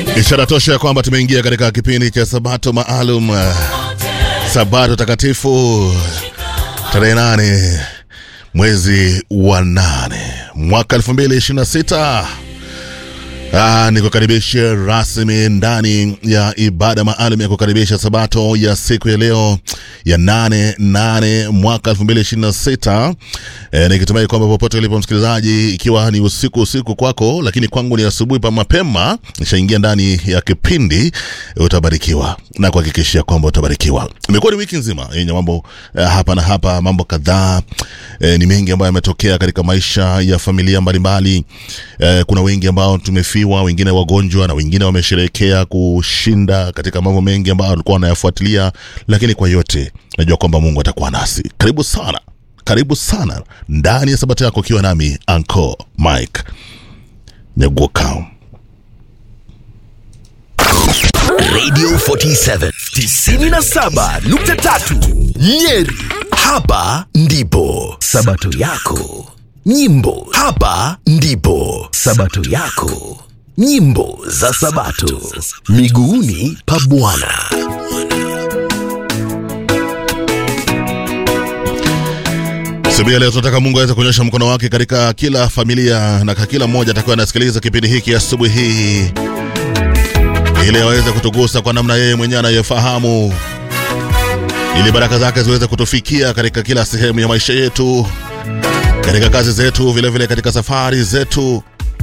Ishara tosha ya kwamba tumeingia katika kipindi cha Sabato maalum, uh, Sabato takatifu, tarehe nane mwezi wa nane mwaka 2026. Ah, ni kukaribisha rasmi ndani ya ibada maalum ya kukaribisha sabato ya siku ya leo ya nane nane mwaka 2026. E, nikitumai kwamba popote ulipo msikilizaji, ikiwa ni usiku usiku kwako, lakini kwangu ni asubuhi pa mapema, nishaingia ndani ya kipindi, utabarikiwa na kuhakikishia kwamba utabarikiwa. Imekuwa ni wiki nzima yenye mambo eh, hapa na hapa, mambo kadhaa eh, ni mengi ambayo yametokea katika maisha ya familia mbalimbali. Eh, kuna wengi ambao tumefiwa, wengine wagonjwa na wengine wamesherehekea kushinda katika mambo mengi ambayo walikuwa wanayafuatilia, lakini kwa yote najua kwamba Mungu atakuwa nasi. Karibu sana, karibu sana ndani ya sabato yako, ukiwa nami Anko Mike Nyaguoka. Radio 47 97.3 Nyeri. Hapa ndipo sabato yako. Nyimbo hapa ndipo sabato yako. Nyimbo za sabato miguuni pa Bwana. Asubuhi ya leo tunataka Mungu aweze kuonyesha mkono wake katika kila familia na kwa kila mmoja atakuwa anasikiliza kipindi hiki asubuhi hii, ili aweze kutugusa kwa namna yeye mwenyewe anayefahamu, ili baraka zake ziweze kutufikia katika kila sehemu ya maisha yetu, katika kazi zetu, vilevile vile katika safari zetu,